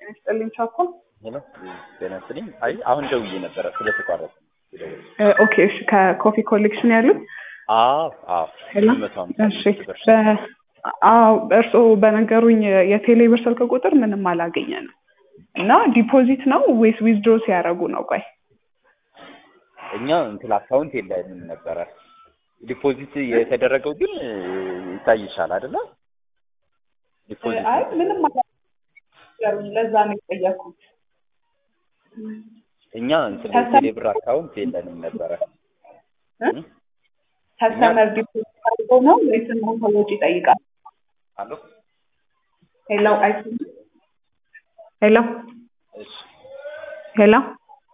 ይስጥልኝ ቻኮ። ሄሎ ጤና ይስጥልኝ። አይ አሁን ደውዬ ነበረ ስለተቋረጠ። ኦኬ እሺ፣ ከኮፊ ኮሌክሽን ያሉት አዎ አዎ ሄሎ። መቶ ሃምሳ እሺ ብር። በ- አዎ እርስዎ በነገሩኝ የቴሌ ብር ስልክ ቁጥር ምንም አላገኘንም እና ዲፖዚት ነው ወይስ ዊዝድሮ ሲያደርጉ ነው? ቆይ እኛ እንትን አካውንት የለንም ነበረ። ዲፖዚት የተደረገው ግን እ, ይታይሻል አይደለ? ዲፖዚት አይ ምንም አላገኘንም፣ ለዛ ነው የጠየኩት። እኛ እንትን ከሰ- የቴሌ ብር አካውንት የለንም ነበረ። እ? ከስተመር ዲፖዚት አድርገው ነው ወይስ እናንተ ወጪ ይጠይቃል? አሎ ሄሎ አይሰማም? ሄሎ እሺ ሄሎ